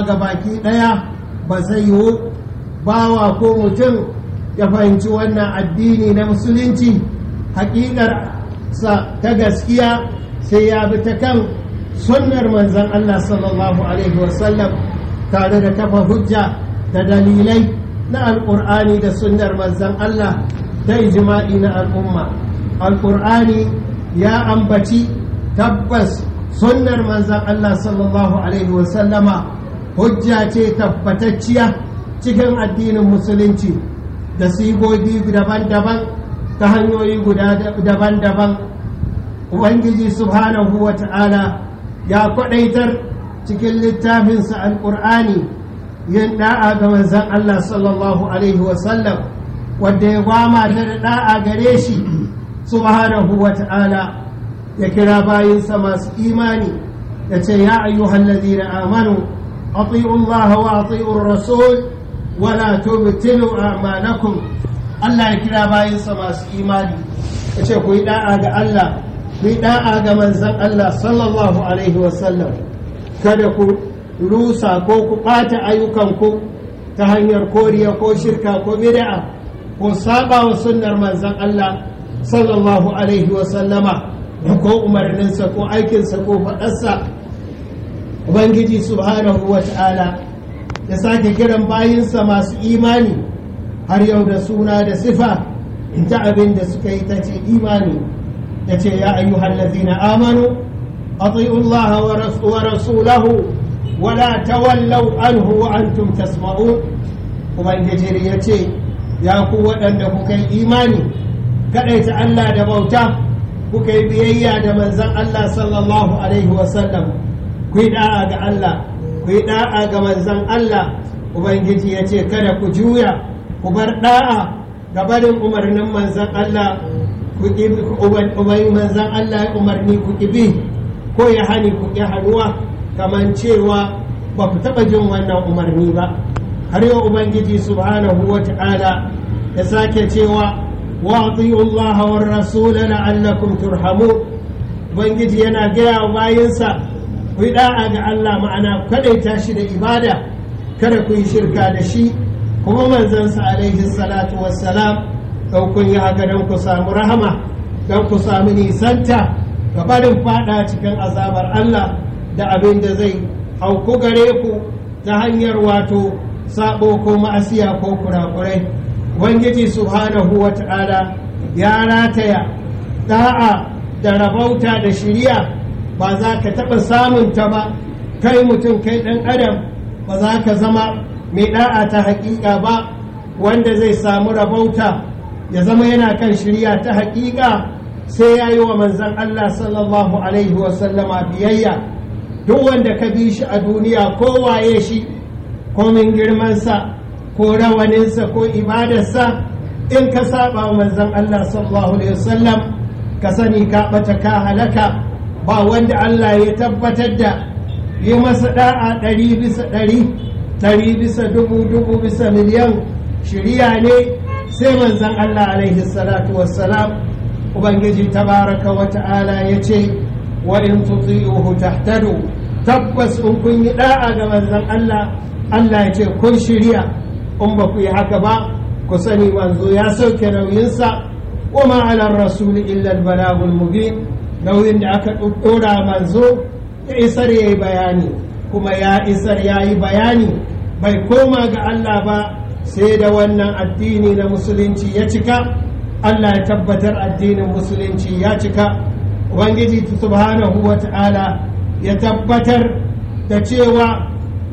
ga baki ɗaya ba zai yiwu bawa ko mutum ya fahimci wannan addini na musulunci hakikar sa ta gaskiya sai ya bi ta kan sunnar manzan Allah sallallahu alaihi wasallam tare da kafa hujja da dalilai na alƙur'ani da sunnar manzan Allah da ijma'i na al'umma alƙur'ani ya ambaci tabbas sunnar manzan Allah sallallahu alaihi wasallama hujja ce tabbatacciya cikin addinin musulunci da sigogi daban-daban ta hanyoyi guda daban-daban ubangiji subhanahu wa ta'ala ya kwadaitar cikin littafinsa alƙur'ani yin da'a ga manzan Allah sallallahu alaihi wasallam wadda ya gwama ta da da'a gare shi subhanahu wa ta'ala ya kira bayinsa masu imani ya ce ya ayyuhan ladina amanu ati'u Allah wa ati'u rasul wala tubtilu a'malakum Allah ya kira bayinsa masu imani ya ce ku yi da'a ga Allah ku yi da'a ga manzan Allah sallallahu alaihi wasallam kada ku rusa ko ku ɓata ayyukanku ta hanyar koriya ko shirka ko bid'a ko saba wa sunnar manzan Allah sallallahu alaihi wasallama ko umarninsa ko aikinsa ko faɗarsa ubangiji subhanahu wa ta'ala ya sake kiran bayinsa masu imani har yau da suna da sifa ta abin da suka yi ta ce imani ya ce ya ayyuhal ladzina amanu ati'u Allah wa rasulahu wala tawallau anhu wa antum tasma'un ubangiji ya ce ya ku waɗanda kuka yi imani kaɗaita Allah da bauta kuka yi biyayya da manzan Allah sallallahu alaihi wasallam ku yi da'a ga Allah ku yi da'a ga manzan Allah ubangiji ya ce kada ku juya ku bar da'a ga barin umarnin manzan Allah ku umarni manzan Allah ya umarni ku bi ko ya hani ku ƙi hannuwa kamar cewa ba ku taɓa jin wannan umarni ba har yau ubangiji subhanahu wa ta'ala ya sake cewa wa ati'u Allah wa rasula la'allakum turhamun ubangiji yana gaya wa bayinsa ku yi da'a ga Allah ma'ana kadaita shi da ibada kada ku yi shirka da shi kuma manzansa alaihi salatu wassalam don kun yi haka don ku samu rahama don ku samu nisanta ga barin fada cikin azabar Allah da abin da zai hauku gare ku ta hanyar wato sabo ko ma'asiya ko kurakurai ubangiji subhanahu wa ta'ala ya rataya da'a da rabauta da shiriya ba za ka taɓa samun ta ba kai mutum kai ɗan adam ba za ka zama mai da'a ta haƙiƙa ba wanda zai samu rabauta ya zama yana kan shirya ta haƙiƙa sai ya yi wa manzan Allah sallallahu alaihi wasallama biyayya duk wanda ka bi shi a duniya ko waye shi komin girmansa ko rawaninsa ko ibadarsa in ka saba wa manzan Allah sallallahu alaihi wasallam ka sani ka bata ka halaka ba wanda Allah ya tabbatar da yi masa da'a ɗari bisa ɗari ɗari bisa dubu dubu bisa miliyan shirya ne sai manzan Allah alaihi salatu wassalam ubangiji tabaraka wa ta'ala ya ce wa in tuti'uhu tahtadu tabbas in kun yi da'a ga manzan Allah Allah ya ce kun shirya in ba ku yi haka ba ku sani manzo ya sauke nauyinsa wa ma ala rasuli illa al mubin nauyin da aka ɗora manzo ya isar ya yi bayani kuma ya isar ya yi bayani bai koma ga Allah ba sai da wannan addini na musulunci ya cika Allah ya tabbatar addinin musulunci ya cika ubangiji subhanahu wa ta'ala ya tabbatar da cewa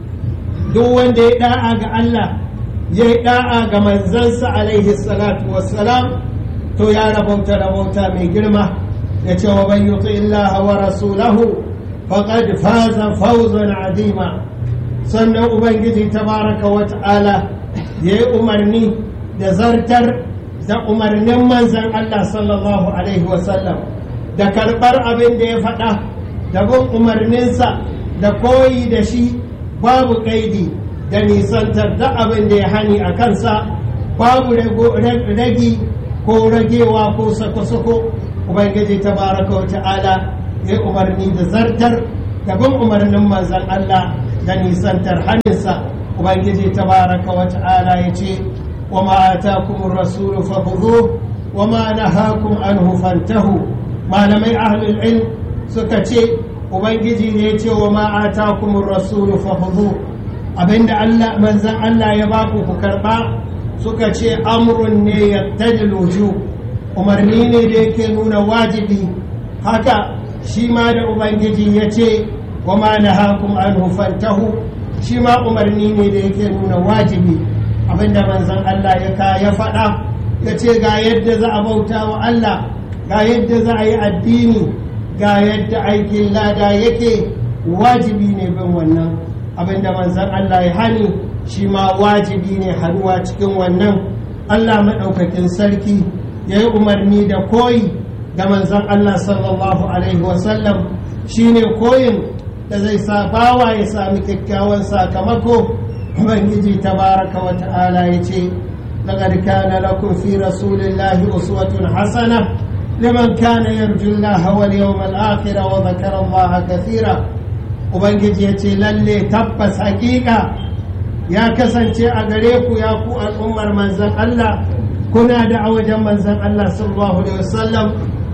duk wanda ya da'a ga Allah ya yi da'a ga manzansa alaihi salatu wassalam to ya rabauta rabauta mai girma ya ce wa ban yuti illaha wa rasulahu faqad faza fawzan azima sannan ubangiji tabaraka wa ta'ala ya yi umarni da zartar da umarnin manzan Allah sallallahu alaihi wasallam da karɓar abin da ya faɗa da bin umarninsa da koyi da shi babu ƙaidi da nisantar da abin da ya hani a kansa babu ragi ko ragewa ko sako-sako ubangiji tabaraka wa ta'ala ya umarni da zartar da bin umarnin manzan Allah da nisantar hannunsa ubangiji tabaraka wa ta'ala ya ce wa ma atakumur rasulu fakhudhu wa ma nahakum anhu fantahu malamai ahlul ilm suka ce ubangiji ne ya ce wa ma atakumur rasulu fakhudhu abinda Allah manzon Allah ya baku ku karba suka ce amrun ne yattadil wujub umarni ne da yake nuna wajibi haka shi ma da ubangiji ya ce wa ma nahakum anhu fantahu shi ma umarni ne da yake nuna wajibi abinda manzon Allah ya ka ya faɗa ya ce ga yadda za a bauta wa Allah ga yadda za a yi addini ga yadda aikin lada yake wajibi ne bin wannan abinda manzon Allah ya hani shi ma wajibi ne haruwa cikin wannan Allah maɗaukakin sarki ya yi umarni da koyi da manzon Allah sallallahu alaihi wasallam shi ne koyin da zai sa bawa ya sami kyakkyawan sakamako ubangiji tabaraka wa ta'ala ya ce لقد كان لكم في رسول الله أسوة حسنة لمن كان يرجو الله واليوم الآخر وذكر الله كثيرا ubangiji ya ce lalle tabbas hakika ya kasance a gare ku ya ku al'ummar manzan Allah kuna da a wajen manzan Allah sallallahu alaihi wasallam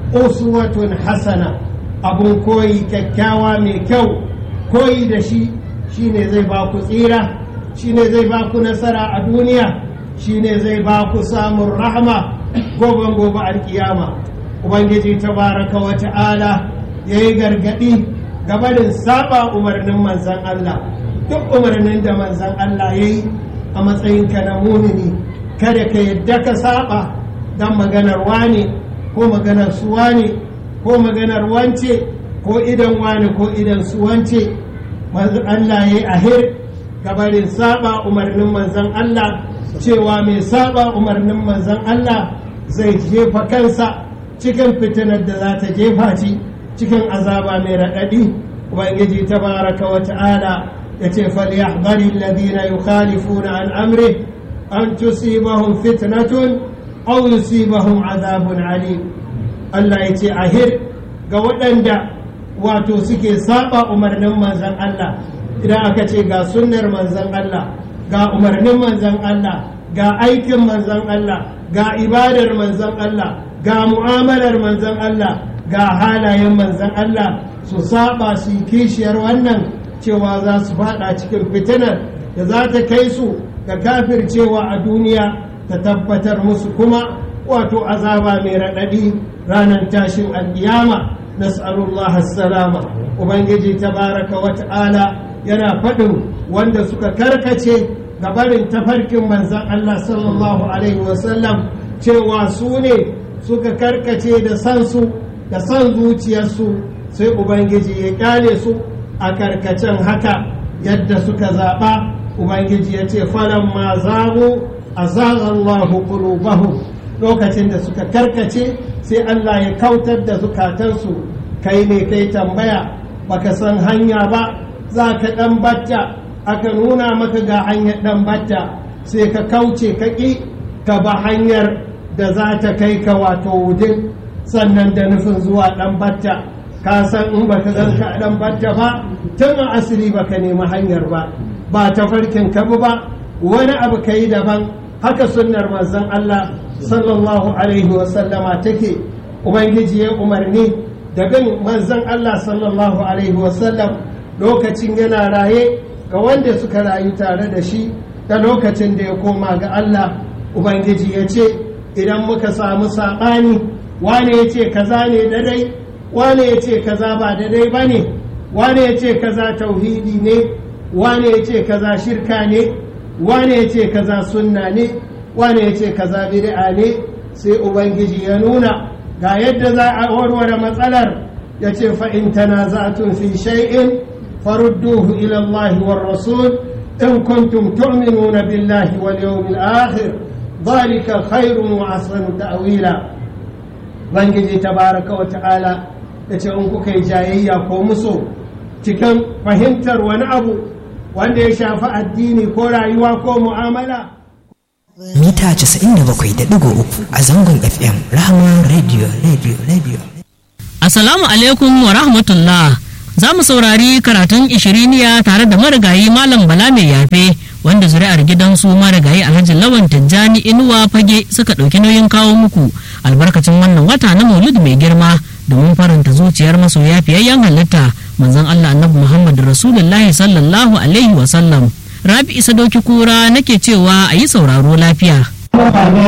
uswatun hasana abun koyi kyakkyawa mai kyau koyi da shi shine zai ba ku tsira shine zai ba ku nasara a duniya shine zai ba ku samun rahama goben gobe alkiyama ubangiji tabaraka wa ta'ala yayi gargadi gabarin saba umarnin manzan Allah duk umarnin da manzan Allah ya yi a matsayinka na mumini kada ka yadda ka saba don maganar wane ko maganar su wane ko maganar wance ko idan wane ko idan su wance manzan Allah ya yi ahir gabarin saba umarnin manzan Allah cewa mai saba umarnin manzan Allah zai jefa kansa cikin fitinar da za ta jefa ci cikin azaba mai raɗaɗi ubangiji tabaraka wa ta'ala ya ce falyahdari alladhina yukhalifuna an amri an tusibahum fitnatun aw yusibahum azabun alim Allah ya ce ahir ga waɗanda wato suke saba umarnin manzon Allah idan aka ce ga sunnar manzon Allah ga umarnin manzon Allah ga aikin manzon Allah ga ibadar manzon Allah ga mu'amalar manzon Allah ga halayen manzon Allah su saba su yi kishiyar wannan cewa za su fada cikin fitinar da za ta kai su ga kafircewa a duniya ta tabbatar musu kuma wato azaba mai raɗaɗi ranar tashin alƙiyama nas'alullah salama ubangiji tabaraka wa ta'ala yana faɗin wanda suka karkace ga barin tafarkin manzan Allah sallallahu alaihi wasallam cewa su ne suka karkace da sansu da san zuciyarsu sai ubangiji ya kyale su a karkacen haka yadda suka zaɓa ubangiji ya ce falon ma zagu a zagallahu qulubahum lokacin da suka karkace sai Allah ya kautar da zukatansu kai ne kai tambaya baka san hanya ba za ka ɗan batta aka nuna maka ga hanyar ɗan batta sai ka kauce ka ƙi ka ba hanyar da za ta kai ka wato wudin sannan da nufin zuwa ɗan batta ka san in ba ka zan ka ɗan batta ba tun a asiri ba ka nemi hanyar ba ba ta farkin ka ba wani abu ka yi daban haka sunnar manzon Allah sallallahu alaihi wasallama take ubangiji ya umarni da bin manzon Allah sallallahu alaihi wasallam lokacin yana raye ga wanda suka rayu tare da shi da lokacin da ya koma ga Allah ubangiji ya ce idan muka samu saɓani wane ya ce kaza ne dadai wane ya ce kaza ba dadai ba ne wane ya ce kaza tauhidi ne wane ya ce kaza shirka ne wane ya ce kaza sunna ne wane ya ce kaza bid'a ne sai ubangiji ya nuna ga yadda za a warware matsalar ya ce fa'in tanaza'atun fi shay'in farudduhu ila Allah war rasul in kuntum tu'minuna billahi wal yawmil akhir dhalika khairun wa ahsanu ta'wila ubangiji tabaraka wa ta'ala ya ce in kuka yi jayayya ko muso cikin fahimtar wani abu wanda ya shafi addini ko rayuwa ko mu'amala mita 97.3 a zangon fm rahama radio radio radio Assalamu alaikum wa rahmatullah za mu saurari karatun ishiriniya tare da marigayi malam bala mai yafe wanda zuri'ar gidansu marigayi alhaji lawan tijjani inuwa fage suka ɗauki nauyin kawo muku albarkacin wannan wata na maulid mai girma domin faranta zuciyar masoya fiyayyen halitta manzon allah annabi muhammad rasulullahi sallallahu alaihi wasallam rabi isa doki kura nake cewa a yi sauraro lafiya